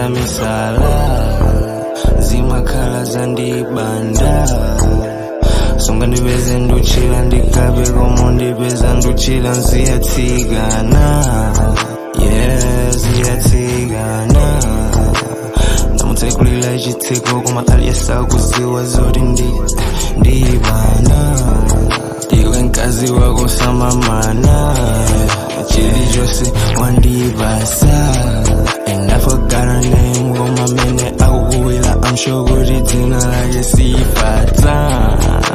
za misala zimakhala zandibanda songa ndipeze nduchila ndikabe komo ndipeza nduchila nziyatsikana yeah ziyatsikana ndamutsekulila chitseko koma aliyesakuziwa zoti ndi ndibana iwe mkazi wako samamana chilichonse wandibasa and I forgot her name koma mene akukuwila I'm sure kuti dzina lake sifata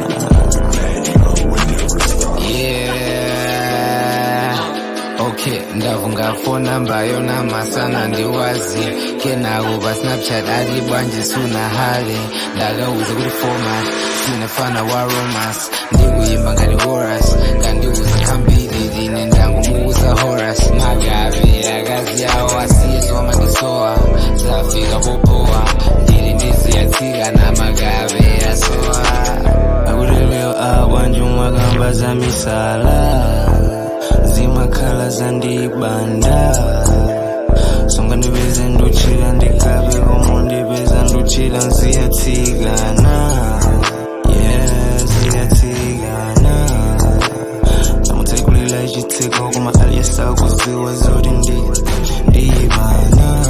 Yeah. Okay, ndavunga phone number yona masana ndiwazi kenakuba snapchat ali bwanje suna hali ndakauza kuti format sinafana wa romance ndikuyimba ngati horas kandiuza khambiri line ndangumuuza horas magabe akazi yawo asiyezwa madisowa zafika popowa ndili ndiziyatsika na magabe asowa akuleleyo abwanje mwakamba za misala zimakhala zandibanda songa ndipeze nduchila ndikabe komo ndipeza nduchila nziyatsikana yeah ziyatsikana ndamutsekulila chitseko koma aliyesakuziwa zoti ndi ndibana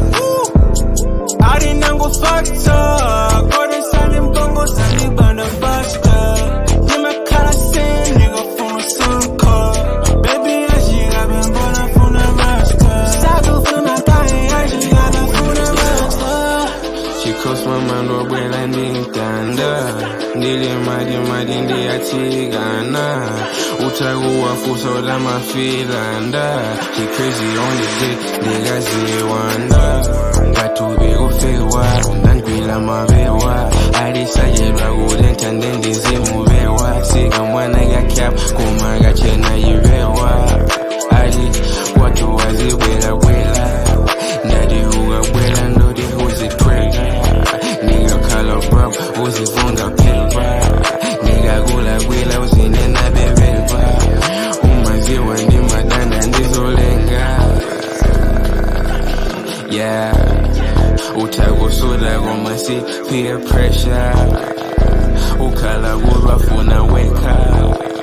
alinangofata kodesani mbongo zandibanda basta ndimakhala sendigafuna sanka bebi ashikabe mbona funa masta sakufuna kaye ashikabe funa masta chikosi mamando abwela ndintanda ndili madi madi ndiyatsikana utakuwafusa ulamafilanda chicrazy on the day ndikaziwanda ngatubi kufewa ndandwila mabewa alisayelwa kulenta ndendizimubewa sika mwana kakyap kuma kachena yibewa ali watu wazibwela bwela ndadihuka bwela ndodi uzitwela nikakhala brab uzivunga pilba nikakula bwela uzinena bebelba umaziwa ndimadanda ndizolenga yeah utakusuda koma si peer pressure ukhala kulwafuna weka